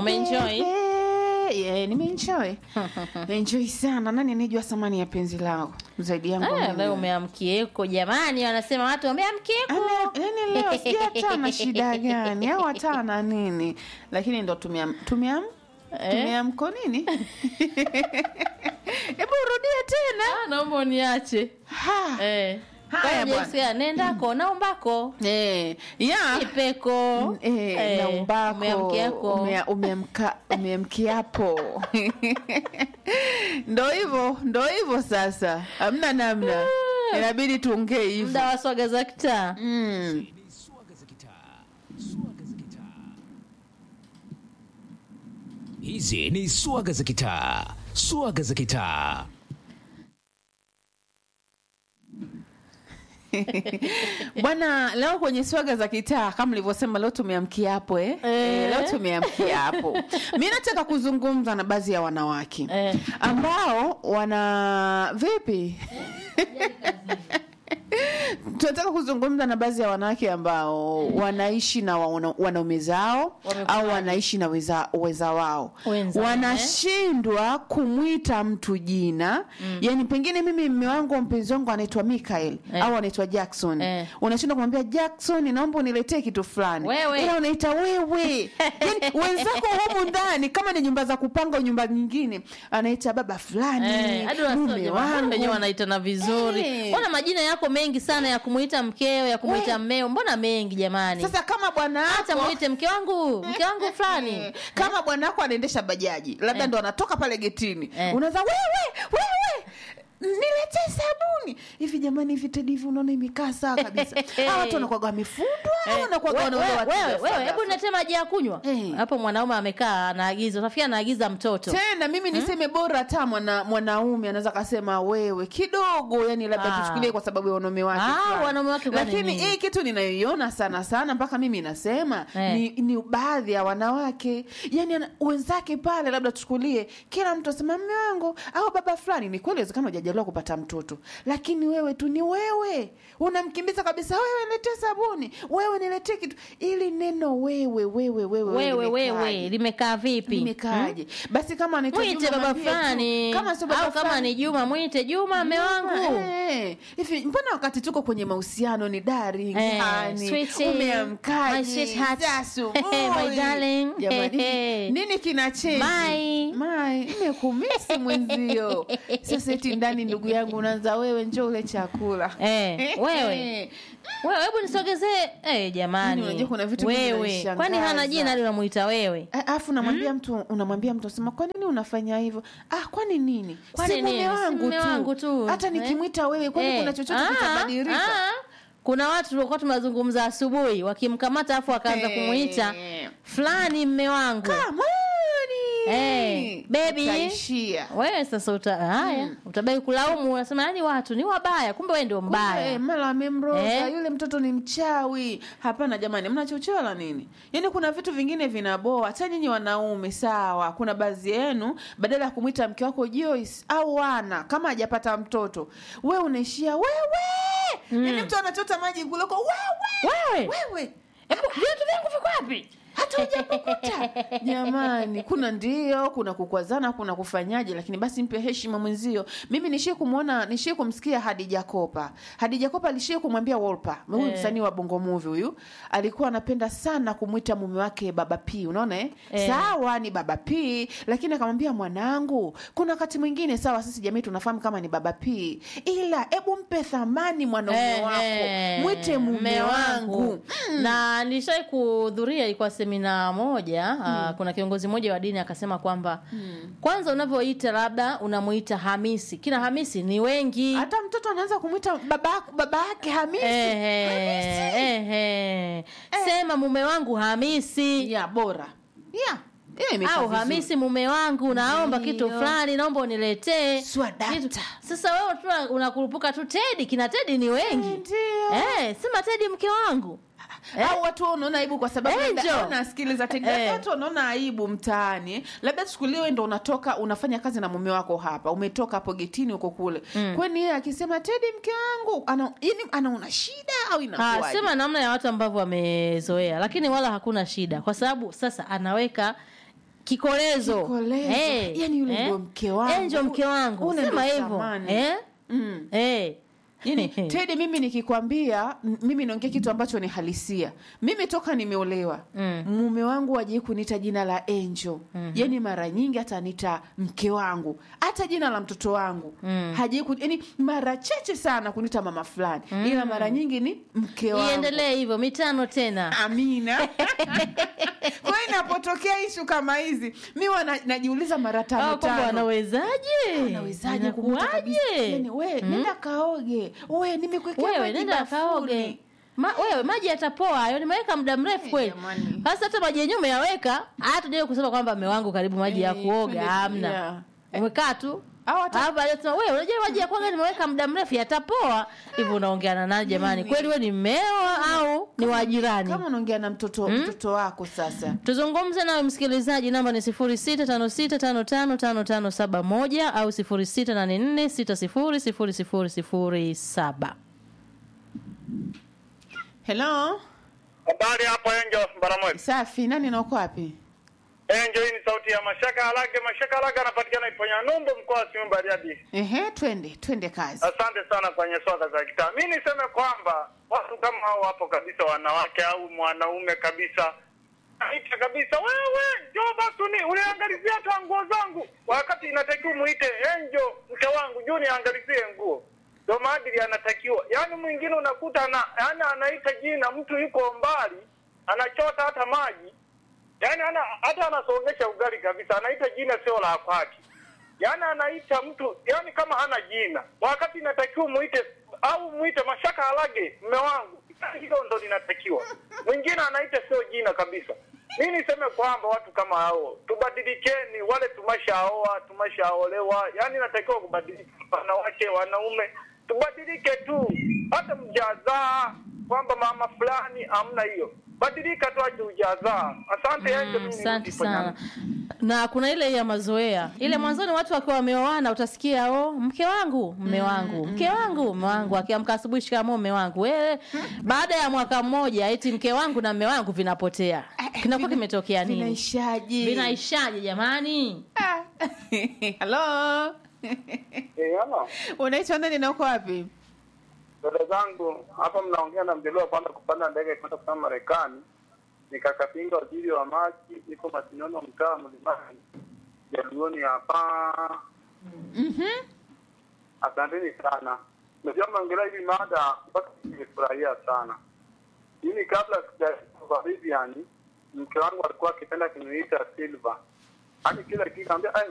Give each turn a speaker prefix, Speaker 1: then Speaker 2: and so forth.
Speaker 1: Umeenjoy?
Speaker 2: Baby. Yeah, nimeenjoy nimeenjoy sana nani anejua thamani ya penzi lao zaidi yangu
Speaker 1: Ah,
Speaker 2: mimi?
Speaker 1: leo umeamkieko jamani, wanasema watu wameamkieko.
Speaker 2: Ame- yaani leo sijui hata na shida gani au hata na nini lakini ndo tumeam tumeam
Speaker 1: Eh?
Speaker 2: tumeamko nini hebu urudie tena
Speaker 1: Ah, naomba uniache.
Speaker 2: ha.
Speaker 1: Eh.
Speaker 2: Haya,
Speaker 1: Kwa
Speaker 2: bwana.
Speaker 1: Jessica, nendako naombako
Speaker 2: Eh, ya
Speaker 1: ipeko
Speaker 2: Eh,
Speaker 1: Eh,
Speaker 2: naumbako
Speaker 1: umeamkiako.
Speaker 2: umea- umeamka- umeamkiapo ndo hivyo ndo hivyo sasa hamna namna inabidi tuongee hivyo
Speaker 1: muda wa swaga za kitaa
Speaker 2: mm.
Speaker 3: Hizi ni swaga za kitaa, swaga za kitaa.
Speaker 2: bwana leo kwenye swaga za kitaa kama nilivyosema leo tumeamkia hapo eh? Eh, leo tumeamkia hapo mi nataka kuzungumza na baadhi ya wanawake
Speaker 1: Eh.
Speaker 2: ambao wana vipi tunataka kuzungumza na baadhi ya wanawake ambao wanaishi na wana- wanaume zao
Speaker 1: Wamekubali.
Speaker 2: au wanaishi na weza, weza wao
Speaker 1: Wenza,
Speaker 2: wanashindwa kumwita mtu jina yani pengine mimi mme wangu au mpenzi wangu anaitwa Mikael
Speaker 1: Eh.
Speaker 2: au anaitwa Jackson
Speaker 1: Eh.
Speaker 2: unashindwa kumwambia Jackson naomba uniletee kitu fulani
Speaker 1: Wewe.
Speaker 2: ila unaita wewe yani wenzako humu ndani kama ni nyumba za kupanga au nyumba nyingine anaita baba fulani
Speaker 1: Eh, hadi
Speaker 2: mume
Speaker 1: wasoja
Speaker 2: wangu
Speaker 1: wenyewe wanaitana vizuri
Speaker 2: Eh.
Speaker 1: mbona majina yako mengi sana ya kumuita mkeo ya kumuita
Speaker 2: Eh.
Speaker 1: mmeo mbona mengi jamani
Speaker 2: sasa kama bwana
Speaker 1: hata
Speaker 2: wako
Speaker 1: muite mke wangu mke wangu fulani
Speaker 2: Eh, kama bwana wako anaendesha bajaji labda
Speaker 1: Eh.
Speaker 2: ndo anatoka pale getini
Speaker 1: Eh.
Speaker 2: unaza wewe wewe niletee sabuni hivi jamani hivi tedi hivi unaona imekaa sawa kabisa hawa watu wanakwaga wamefundwa au wanakwaga
Speaker 1: We-
Speaker 2: wanauza
Speaker 1: we-
Speaker 2: watu
Speaker 1: wewe
Speaker 2: ghafla
Speaker 1: wewe, hebu
Speaker 2: ghafla?
Speaker 1: niletee maji ya kunywa
Speaker 2: Eh.
Speaker 1: hapo mwanaume amekaa anaagiza utafikia anaagiza mtoto
Speaker 2: tena mimi niseme bora hata mwana mwanaume anaweza kasema wewe kidogo yani labda
Speaker 1: Ah.
Speaker 2: tuchukulie kwa sababu ya wanaume wake
Speaker 1: Ah,
Speaker 2: fulani.
Speaker 1: wanaume wake kwani
Speaker 2: lakini
Speaker 1: nini?
Speaker 2: hii kitu ninayoiona sana sana mpaka mimi nasema
Speaker 1: Eh.
Speaker 2: ni, ni baadhi ya wanawake yani ana- wenzake pale labda tuchukulie kila mtu asema mme wangu au baba fulani ni kweli wezekana hujajaliwa kupata mtoto lakini wewe tu ni wewe unamkimbiza kabisa wewe niletee sabuni wewe niletee kitu ili neno wewe wewe wewe
Speaker 1: wewe
Speaker 2: limekaaje?
Speaker 1: wewe limekaa vipi
Speaker 2: limekaaje basi kama anaitwa
Speaker 1: mwite
Speaker 2: Juma
Speaker 1: baba
Speaker 2: mwambie tu.
Speaker 1: fulani
Speaker 2: kama sio baba
Speaker 1: au kama
Speaker 2: fulani,
Speaker 1: ni juma mwite juma mme wangu
Speaker 2: Eh, hivi mbona wakati tuko kwenye mahusiano ni darling
Speaker 1: Eh,
Speaker 2: honey,
Speaker 1: sweetie, my
Speaker 2: umeamkaje
Speaker 1: sweetheart,
Speaker 2: za asubuhi?
Speaker 1: my darling,
Speaker 2: Jamani, nini kina change?
Speaker 1: My.
Speaker 2: My, nimekumisi mwenzio sasa eti ndani ndugu yangu unaanza wewe njoo ule chakula
Speaker 1: Eh, wewe.
Speaker 2: Eh,
Speaker 1: wewe hebu nisogezee eh jamani
Speaker 2: Yaani unajua kuna vitu vingi
Speaker 1: wewe
Speaker 2: vinanishangaza.
Speaker 1: kwani hana jina hadi unamuita wewe
Speaker 2: alafu unamwambia mtu unamwambia mtu sema kwa nini unafanya hivyo ah kwani nini
Speaker 1: Kwani
Speaker 2: si mume
Speaker 1: nini? Si
Speaker 2: wangu,
Speaker 1: mume
Speaker 2: tu.
Speaker 1: wangu tu.
Speaker 2: hata
Speaker 1: Eh?
Speaker 2: nikimwita wewe kwani
Speaker 1: Eh,
Speaker 2: kuna chochote
Speaker 1: ah,
Speaker 2: kitabadilika
Speaker 1: ah. kuna watu tulikuwa tunazungumza asubuhi wakimkamata afu akaanza
Speaker 2: Eh.
Speaker 1: kumuita fulani mme wangu
Speaker 2: Kamani!
Speaker 1: Eh, baby.
Speaker 2: Utaishia.
Speaker 1: wewe sasa uta, haya utabaki kulaumu unasema yani watu ni wabaya kumbe wewe ndio
Speaker 2: Kumbe,
Speaker 1: mbaya
Speaker 2: mara amemroga
Speaker 1: Eh.
Speaker 2: yule mtoto ni mchawi hapana jamani mnachochewa nini yaani kuna vitu vingine vinaboa hata nyinyi wanaume sawa kuna baadhi yenu badala ya kumwita mke wako Joyce au wana kama hajapata mtoto we unaishia wewe yaani mtu anachota maji kuloko wewe
Speaker 1: wewe
Speaker 2: wewe
Speaker 1: hebu viatu vyangu viko wapi
Speaker 2: hata hujakukuta jamani kuna ndio kuna kukwazana kuna kufanyaje lakini basi mpe heshima mwenzio mimi nishie kumwona nishie kumsikia hadija kopa hadija kopa alishie kumwambia wolpa huyu
Speaker 1: Eh.
Speaker 2: msanii wa bongo movie huyu alikuwa anapenda sana kumwita mume wake baba p unaona eh?
Speaker 1: Eh.
Speaker 2: sawa ni baba p lakini akamwambia mwanangu kuna wakati mwingine sawa sisi jamii tunafahamu kama ni baba p ila hebu mpe thamani mwanaume
Speaker 1: Eh,
Speaker 2: wako
Speaker 1: eh,
Speaker 2: mwite mume
Speaker 1: mme
Speaker 2: wangu
Speaker 1: na nilishai kuhudhuria ilikuwa semina moja mm. kuna kiongozi mmoja wa dini akasema kwamba mm. kwanza unavyoita labda unamuita hamisi kina hamisi ni wengi
Speaker 2: hata mtoto anaanza kumwita baba baba yake Hamisi.
Speaker 1: Ehe, ehe. sema mume wangu hamisi
Speaker 2: ya bora ya hiyo imekaa
Speaker 1: au
Speaker 2: vizuri.
Speaker 1: hamisi mume wangu naomba kitu
Speaker 2: Ndiyo.
Speaker 1: fulani naomba uniletee
Speaker 2: Swadakta.
Speaker 1: Kitu- sasa wewe tu unakurupuka tu tedi kina tedi ni wengi
Speaker 2: Ndio.
Speaker 1: eh, sema tedi mke wangu
Speaker 2: au watu wanaona aibu kwa sababu
Speaker 1: Eh,
Speaker 2: labda-
Speaker 1: njo.
Speaker 2: unasikiliza tega
Speaker 1: Eh.
Speaker 2: watu wanaona aibu mtaani labda chukuliwe ndo unatoka unafanya kazi na mume wako hapa umetoka hapo getini huko kule kwani yeye akisema tedi mke wangu ana yani anaona shida au
Speaker 1: Ah,
Speaker 2: inakuwaje
Speaker 1: sema namna ya watu ambavyo wamezoea lakini wala hakuna shida kwa sababu sasa anaweka kikolezo
Speaker 2: Kikolezo.
Speaker 1: Eh,
Speaker 2: Yaani yule
Speaker 1: eh.
Speaker 2: ndio mke wangu.
Speaker 1: Eh, ndio mke wangu
Speaker 2: Ule
Speaker 1: sema
Speaker 2: ndio
Speaker 1: hivyo
Speaker 2: thamani.
Speaker 1: eh?
Speaker 2: mm.
Speaker 1: Eh.
Speaker 2: yani tedi mimi nikikwambia m- mimi naongea kitu ambacho ni halisia mimi toka nimeolewa
Speaker 1: Mm.
Speaker 2: mume wangu ajai kuniita jina la angel mm-hmm. yani mara nyingi ataniita mke wangu hata jina la mtoto wangu mm. hajai ku- yani mara chache sana kuniita mama fulani mm. ila mara nyingi ni mke wangu
Speaker 1: iendelee hivyo mitano tena
Speaker 2: amina kwa hiyo inapotokea ishu kama hizi mi wa na- najiuliza mara tano
Speaker 1: Au kwamba
Speaker 2: tano
Speaker 1: wanawezaje
Speaker 2: nawezaje kumwita kabisa yani we nenda kaoge we nimekuwekea
Speaker 1: wewe
Speaker 2: maji
Speaker 1: nenda
Speaker 2: bafuni.
Speaker 1: kaoge Ma, wewe maji yatapoa hayo nimeweka muda mrefu kweli
Speaker 2: jamani.
Speaker 1: sasa hata maji yenyewe umeyaweka hata je kusema kwamba mme wangu karibu maji ya
Speaker 2: Eh,
Speaker 1: kuoga
Speaker 2: twende-
Speaker 1: hamna
Speaker 2: yeah.
Speaker 1: umekaa tu
Speaker 2: Au hata-
Speaker 1: hapa alisema wewe unajua maji ya kuoga nimeweka muda mrefu yatapoa hivyo unaongea na nani jamani kweli wewe ni mmeo au ni wa jirani
Speaker 2: kama unaongea na mtoto mtoto wako sasa
Speaker 1: tuzungumze nawe msikilizaji namba ni 0656555571 au 0684600007
Speaker 2: helo
Speaker 4: Habari hapo Enjo Baramwezi.
Speaker 2: safi nani nauko wapi
Speaker 4: Enjo, hii ni sauti ya Mashaka Alage. Mashaka Alage anapatikana Iponya Numbu, mkoa wa Simiyu Bariadi.
Speaker 2: ehe twende twende kazi
Speaker 4: Asante sana kwenye swala za kitaa. Mi niseme kwamba watu kama hao wapo kabisa, wanawake au mwanaume kabisa aita kabisa, wewe njoo basi uni- uniangalizie hata nguo zangu, wakati inatakiwa muite Enjo mke wangu juu niangalizie nguo. Ndo maadili anatakiwa. Yaani mwingine unakuta ana, yani anaita jina, mtu yuko mbali anachota hata maji yaani ana, hata anasongesha ugali kabisa, anaita jina sio la kwake. Yaani anaita mtu yaani kama hana jina, wakati inatakiwa muite au muite Mashaka Alage, mme wangu. Hilo ndo linatakiwa. Mwingine anaita sio jina kabisa. Mi niseme kwamba watu kama hao tubadilikeni, wale tumeshaoa tumeshaolewa, yaani inatakiwa kubadilika, wanawake wanaume tubadilike tu, hata mjazaa kwamba mama fulani amna hiyo, badilika tu aje ujazaa. Asante Enjo, mimi
Speaker 1: asante
Speaker 4: nirudi kwenye-
Speaker 1: sana na kuna ile ya mazoea ile mwanzoni watu wakiwa wameoana utasikia o mke wangu mme wangu mke wangu mme wangu akiamka asubuhi shikamoo mme wangu wewe baada ya mwaka mmoja eti mke wangu na mme wangu vinapotea kinakuwa kimetokea nini
Speaker 2: vinaishaje
Speaker 1: vinaishaje jamani
Speaker 2: Ah. halo
Speaker 4: Eh, ama,
Speaker 2: unaitwa nani nauko wapi
Speaker 4: dada zangu hapa mnaongea na mjaliwa kwanza kupanda ndege kwenda kusema Marekani, nikakapinga waziri wa maji, iko Masinono, mtaa Mlimani, Jaluoni hapa. Asanteni sana. Najua mnaongelea hivi mada mpaka nimefurahia sana. Mimi kabla sijakuwa Vivian, mke wangu alikuwa akipenda kuniita Silva. Hadi kila kitu kaambia, ai